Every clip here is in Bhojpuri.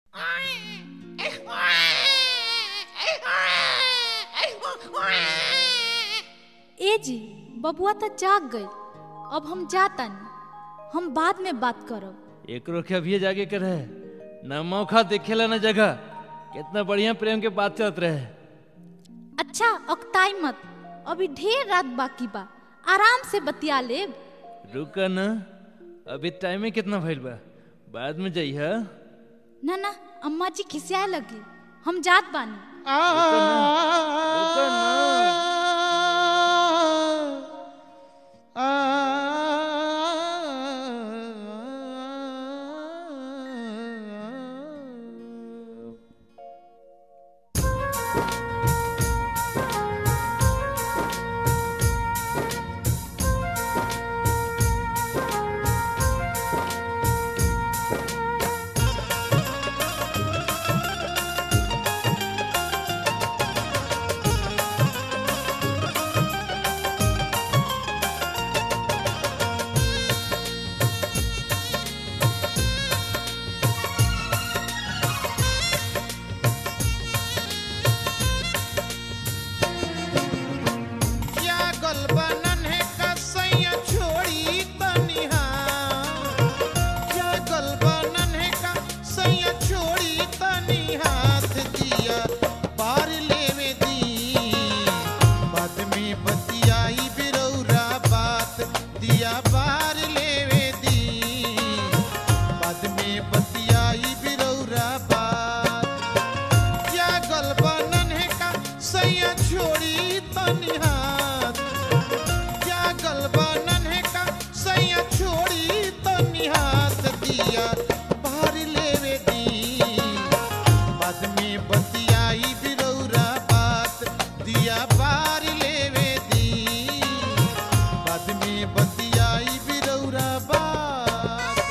ए जी बबुआ तो जाग गई अब हम जातनी हम बाद में बात करब एकरो के अभी जागे के रहे न मौका देखेला न जगह कितना बढ़िया प्रेम के बात चलत रहे अच्छा अकताई मत अभी ढेर रात बाकी बा आराम से बतिया लेब रुक न अभी टाइम में कितना भइल बा बाद में जइह ना ना अम्मा जी खिसियाए लगी हम जात बानी रुक न जागल बनन है कसैया छोड़ी तनिहा जागल बनन है कसैया छोड़ी तनी हाथ दिया पार लेवे दी बाद में बतियाई बिरौरा बात दिया बार लेवे दी बाद में बतियाई बिरौरा बात जागल बनन है का सैया छोड़ी तनी हाथ जागल बनन है का सैया छोड़ी तनी हाथ दिया बाहर लेवे दी बाद में बतियाई बिरौरा बात दिया बार लेवे दी बाद में बतियाई बिरौरा बात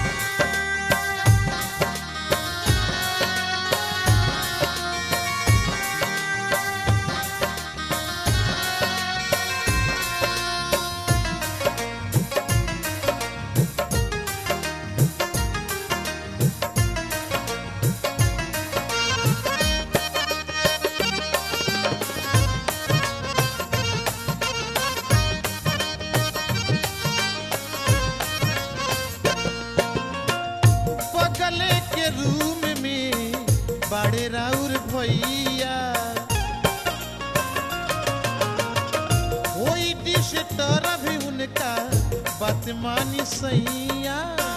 बगले के रूम में बड़े राउर भैया कोई डिश तर भी उनका बात मानी सैया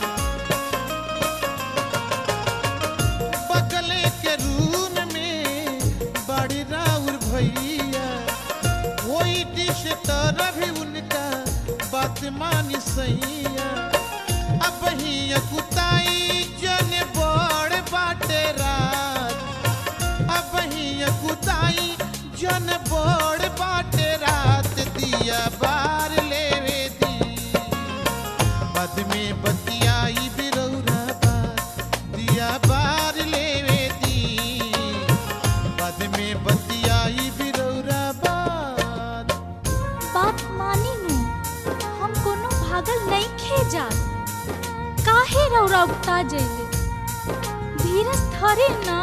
बगले के रूम में बड़े राउर भैया कोई डिश तर भी उनका बात मानी सैया अब ही कुताई जन बड़ बाटे रात अब ही कुताई जन बड़ बाटे रात दिया बार लेवे दी बाद में बतियाई बिरौरा बात दिया बार लेवे दी बाद में बतियाई बिरौरा बात बात मानी नु हम कोनो भागल नहीं खे जात काहे रौरा उगता जइले धीरज धरे ना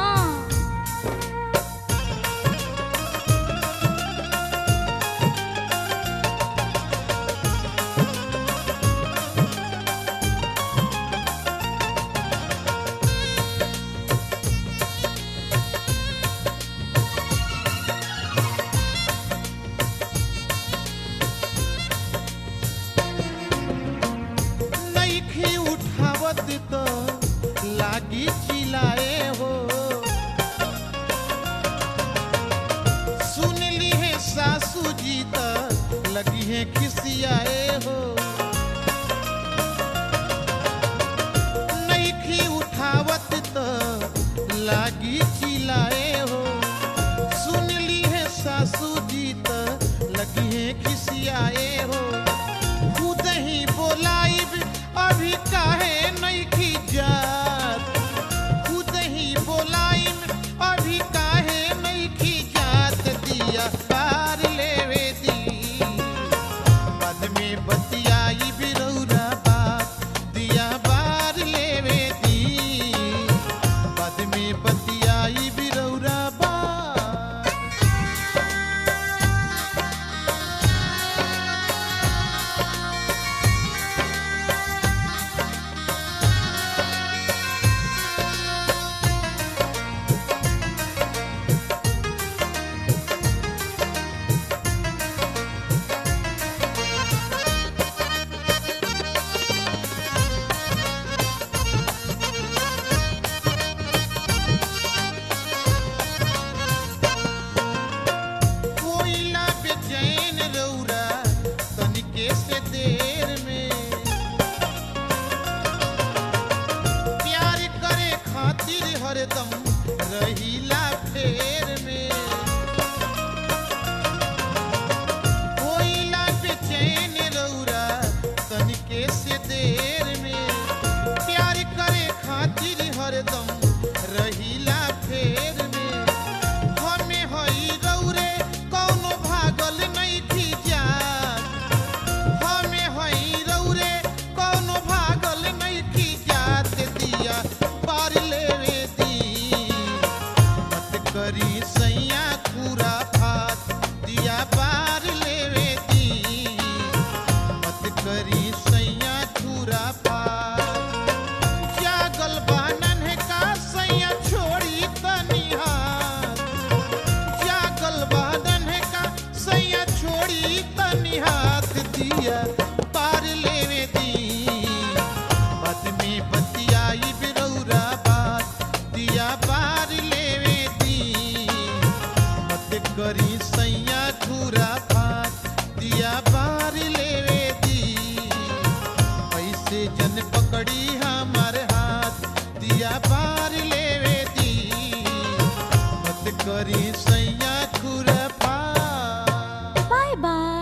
नईखी उठावत तो लागी चिल्लाए हो सुन ली है सासू जी तो लगी है खिसियाए हो नईखी उठावत तो लागी चिल्लाए हो सुन ली है सासू जी तो लगी है खिसियाए हो खुद ही बोलाइब अभी काहे नहीं की जात खुद ही बोलाइब अभी काहे नहीं की जात दिया पार लेवे दी बाद में बतियाई बिरौरा बात दिया बार लेवे दी बाद में हरदम रहीला फेर में होइला बेचैन रौरा तनिके से देर में प्यार करे खातिर हरदम रहीला फेर में हमें हई रौरे कौनो भागल नहीं जात हमें हई रौरे कौनो भागल नहीं जात दिया पार लेवे दी मत करी सैया खूरा फात दिया पार लेवे दी मत करी सैया खूरा फात जागल बानन है का सैया छोड़ी तनी हाथ जागल बादन है का सैया छोड़ी तनी हाथ दिया पार लेवे दी बाद में बतियाई बिरौरा बात दिया पार लेवे दी मत करी सैया ठूरा फात दिया पार लेवे दी पैसे जन पकड़ी हमार हाथ दिया पार लेवे दी मत करी सैया ठूरा फात बाय बाय